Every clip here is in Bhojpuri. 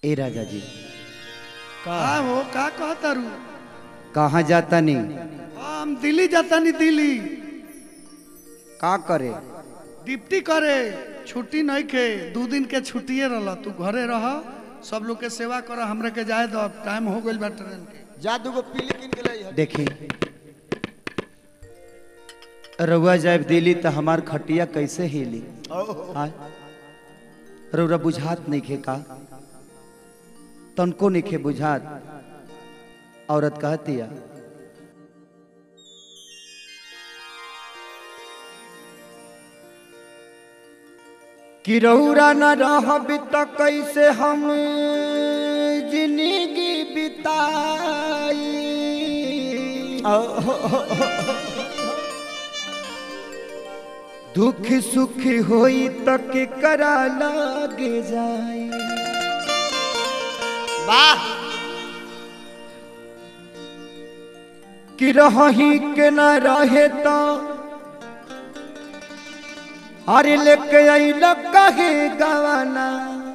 ए राजा जी का हो का कहता रू कहाँ जाता नहीं हम दिल्ली जाता नहीं दिल्ली का करे डिप्टी करे छुट्टी नहीं के दू दिन के छुट्टिए रह तू घरे रह सब लोग के सेवा कर हमरा के जाए दो अब टाइम हो गइल बा ट्रेन के जा दूगो पीली किन के लाई देखी रउआ जाए दिल्ली तो हमार खटिया कैसे हिली हाँ? रउरा बुझात नहीं खे का तनको नहीं खे बुझात औरत कहतिया कि रउरा न रहबी त कैसे हम जिंदगी बिताई दुख सुख होई त के करा लागे जाई वाह कि रही के न रहे तो अरे लेके अइल कहे गवाना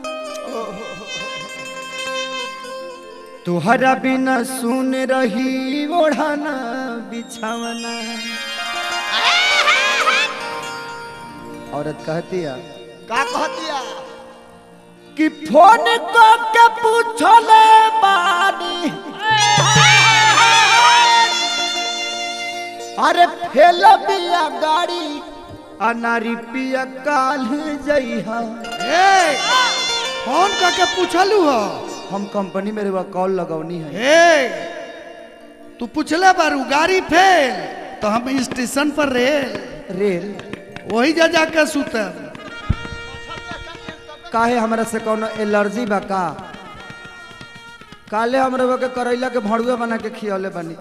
तुहरा बिना सुन रही ओढ़ाना बिछावना औरत कहती है का कहतिया कि फोन को के पूछले बानी अरे फेल बिया गाड़ी अनारी पिया काल जइहा ए फोन करके पूछलू हो हम कंपनी में रुआ कॉल लगौनी है ए तू पूछले बारू गाड़ी फेल तो हम स्टेशन पर रहे रेल वही जा जाके सुतब काहे हमरा से कोनो एलर्जी बा का काले हमरा के करैला के भड़ुआ बना के खियौले बनी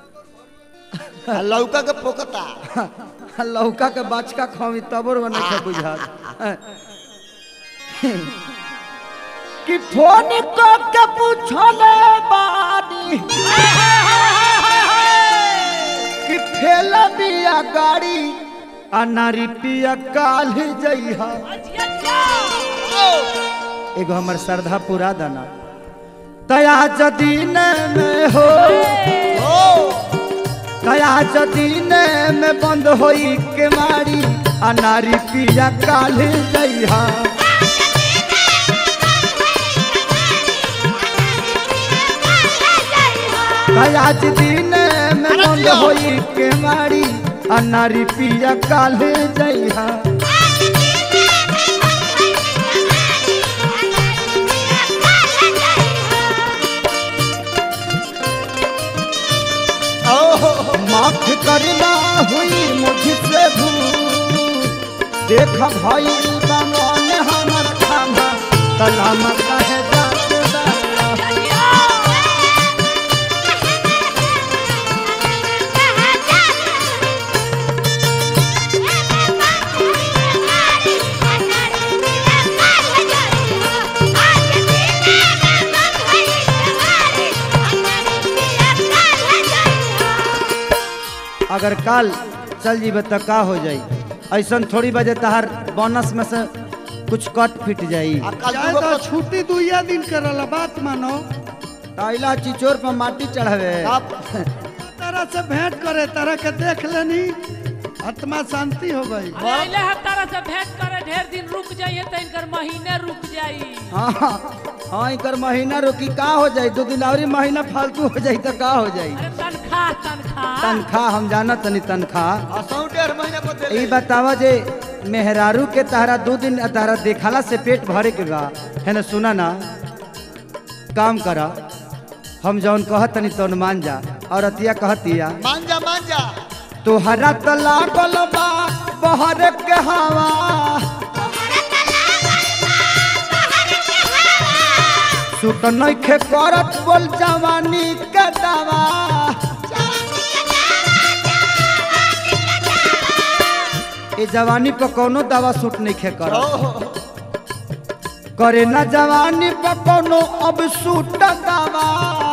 आ लौका के पोकता लौका के बाचका खवी तबोर बना के बुझात कि फोन को के पूछले बानी कि फेल बिया गाड़ी आ नारी पिया काल जइहा एगो हमर श्रद्धा पूरा दाना तया जदीन में हो तया जदीन में बंद होई के मारी आ नारी पिया काल जइहा तया जदीन में बंद होई के मारी आ नारी पिया काल जइहा माफ करना हुई मुझसे भूल देख भाई बमन हमर खामा तलाम कहे जात दाया। अगर काल चल जीबे तो का हो जाई ऐसा थोड़ी बजे तहार बोनस में से कुछ कट फिट जाई आ कल जाए दूगो तो पोत- छुट्टी दुइया दिन करल बात मानो ताइला चिचोर पर माटी चढ़ावे आप तरह से भेंट करे तरह के देख लेनी आत्मा शांति हो गई अरे है तारा से भेंट करे ढेर दिन रुक जाइए तो इनकर महीने रुक जाई हाँ हाँ इकर महीना रोकी का हो जाई दो दिन और महीना फालतू हो जाई तो का हो जाई अरे तनख्वाह तनख्वाह तनख्वाह हम जाना तनी तनख्वाह आ सौ डेढ़ महीने पर दे ई बतावा जे मेहरारू के तारा दो दिन तारा देखाला से पेट भरे के बा है ना सुना ना काम करा हम जौन कहत तनी तौन मान जा और अतिया कहतिया मान जा मान जा तोहरा त लागल बा बहर के हवा सुत नइखे करत बोल जवानी के दवा ए जवानी पर कोनो दवा सूट नइखे करत करे ना जवानी पर कोनो अब सूट दवा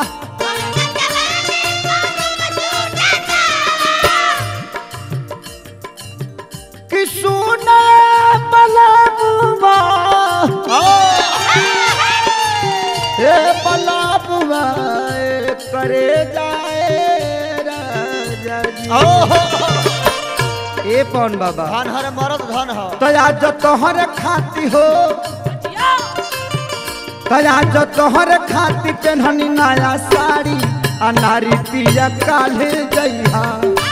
कि सुना बलबुआ ए बलाबुआ ए करे जाए राजा जी ओहो ए पवन बाबा धन हर मरद धन ह तो आज तोहर खाती हो जिया तो आज तोहर खाती पेन्हनी नया साड़ी आ नारी पिया काले जइहा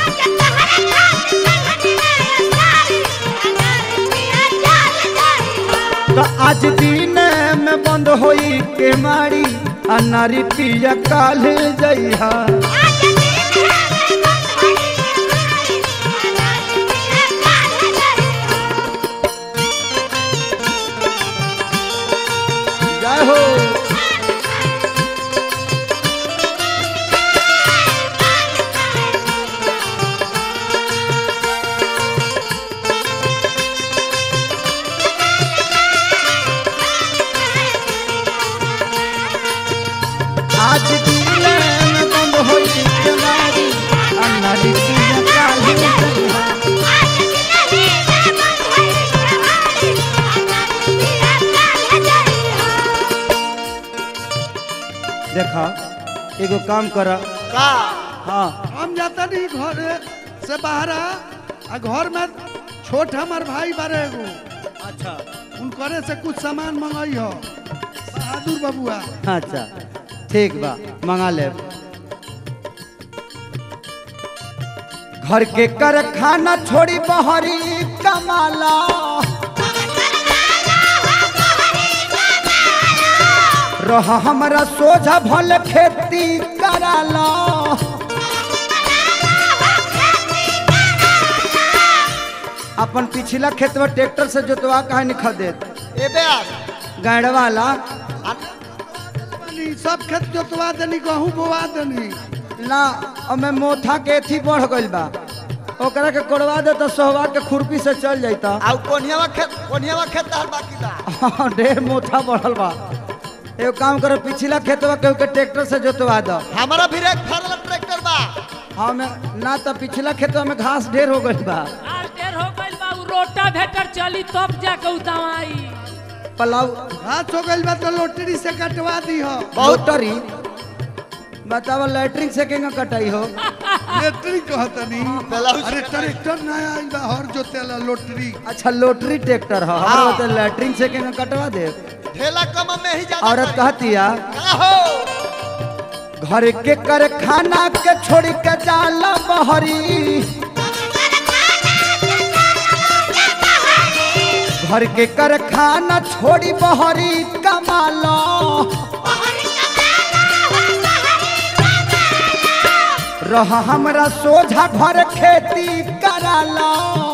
तो आज दिन में बंद होई के मारी आ नारी पिया काले जइहा जय हो आज दिन में बंद होई के मारी आ नारी पिया काले जइहा देखा एगो काम करा का हाँ हम जाता नहीं घर से बाहर आ आ घर में छोट हमार भाई बारे एगो अच्छा उनकरे से कुछ सामान मंगाई हो बहादुर बबुआ अच्छा ठीक बा मंगा ले घर के कर खाना छोड़ी बहरी कमाला रह हमरा सोझा भल खेती कराला अपन पिछला खेत में ट्रैक्टर से जोतवा काहे नहीं खदेत ए बेस गाड़ वाला बनी, सब खेत जोतवा देनी गहूँ बोवा देनी ना हमें मोथा के एथी बढ़ गइल बा ओकरा के कोड़वा दे तो सोहवा के खुरपी से चल जाता आ कोनियावा खेत कोनियावा खेत तहर बाकी बा हाँ, ढेर मोथा बढ़ल बा एगो काम करो पिछला खेतवा के के ट्रैक्टर से जोतवा दो हमारा भी एक फरल ट्रैक्टर बा हमें ना तो पिछला खेतवा में घास ढेर हो गइल बा आर ढेर हो गइल बा उ रोटा भेटर चली तब जाके उ दवाई पलाव हाथ हो गइल बा तो लोटरी से कटवा दी हो मोटरी बतावा लैटरिन से केंगा कटाई हो लोटरी कहतनी ब्लाउज अरे ट्रैक्टर नया आई बा हर जोतेला लोटरी अच्छा लोटरी ट्रैक्टर हो हमरा हाँ। तो लैटरिन से केंगा कटवा दे ठेला कम में ही ज्यादा औरत करी। कहती है का हो घर के कर खाना के छोड़ के जाला बहरी घर के कर खाना छोड़ी बहरी कमालो रह हमरा सोझा घर खेती करालो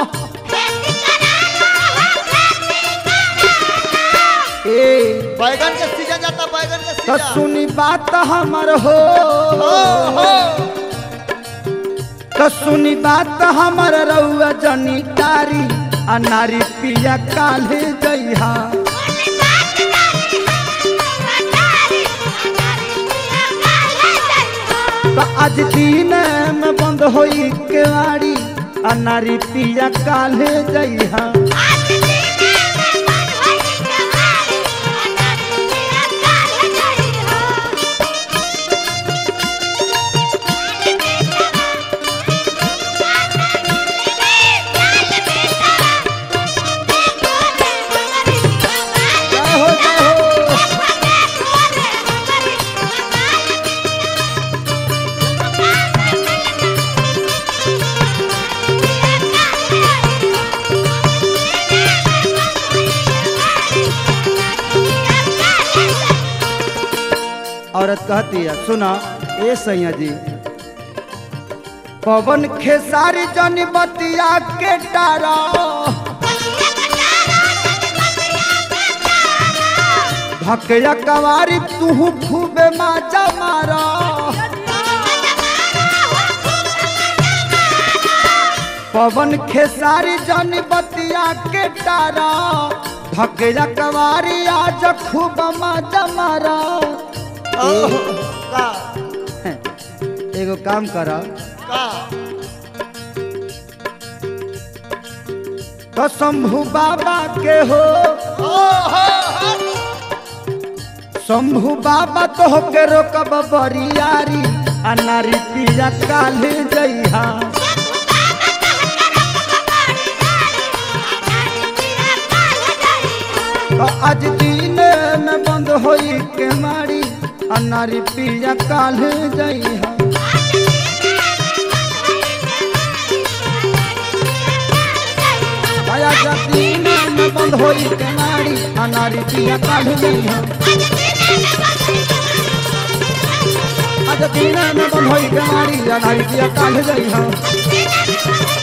ए बैगन के सीजन जाता बैगन के तो सीजन सुनी बात हमर हो ओहो तो सुनी बात हमर रउआ जनी तारी आ नारी पिया काले जइहा तो आज दिन में बंद होई केवाड़ी आ नारी पिया काले जइहा जय हो जय हो औरत कहती है सुना ए सैया जी पवन खेसारी जनी बतिया के डारा भकया कवारी तू खूबे माजा मारा पवन खेसारी जनी बतिया के डारा भकया कवारी आज खूब माजा मारा ओहो का एगो काम कर का तो शंभू बाबा के हो ओहो शंभु बाबा तो के रोकब बरियारी आ नारी पिया काले जइहा तो आज दिन में बंद होई के मारी आ नारी पिया काले जइहा आया दिन में बंद होई के मारी आ नारी पिया काले जइहा आज दिन में बंद होई के मारी आ नारी पिया काले जइहा